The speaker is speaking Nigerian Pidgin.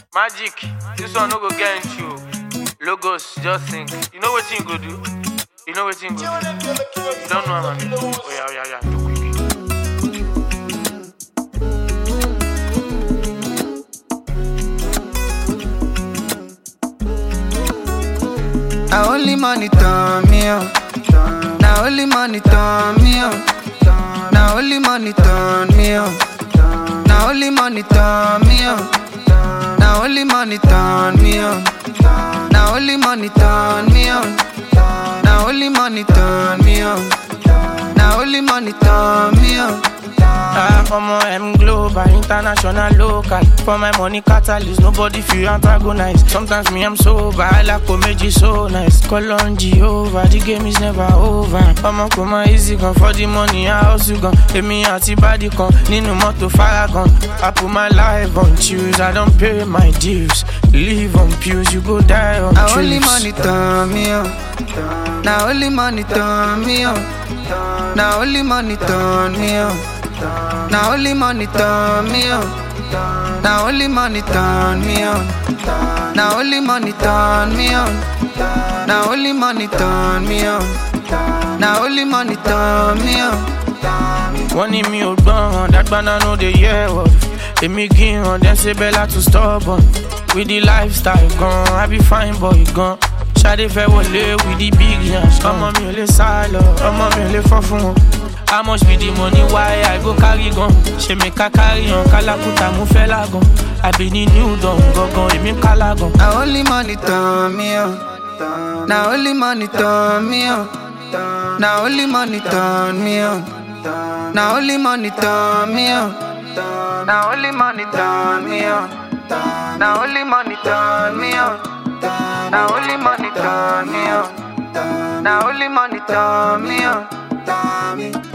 Magic, this one no go get you. Logos, just think. You know what you go do? You know what you go do? You don't know, man. Oh, yeah, yeah, yeah. Do quick. Now only money turn me on. Now only money turn me on. Now only money turn me on. Now only money turn me on. Now only money turn me on. Now only money turn me on. Now only money turn me on. Now only money turn me on. Ah, omo M global, international, local. For my money catalyst, nobody feel antagonize. Sometimes me I'm sober, I like comedy so nice. Call on Jehovah, the game is never over. Omo come easy gun for the money, I also gun. Emi àti body kan nínú mọ́tò faragan. I put my life on choose, I don't pay my dues. Live on pews, you go die on Now only truths. money turn me on. Now only money turn me on. Now only money turn me on. Now only money turn me on. Now only money turn me on. Now only money turn me on. Now only money turn me on. Now only money turn me on. wọ́n ní mi ò gbọ́ràn dágbáná no dey hear word èmi gíran dem ṣe bẹ́lá to stubborn with the lifestyle gan i be fine boy gan ṣadé fẹ́ wọlé with the big yansh ọmọ mi ò lè sá lọ ọmọ mi ò lè fọ́ fún wọn how much be the money why i go carry gan ṣe mi ká carry hàn kálákùtà mo fẹ́ lágan àbí ní new dawn gangan èmi kálá gan. Now only money turn me on. Now only money turn me on. Now only money turn me on. Now only money turn me on. Now only money turn me on. Now only money turn me on. Now only money turn me on. Now only money turn me on.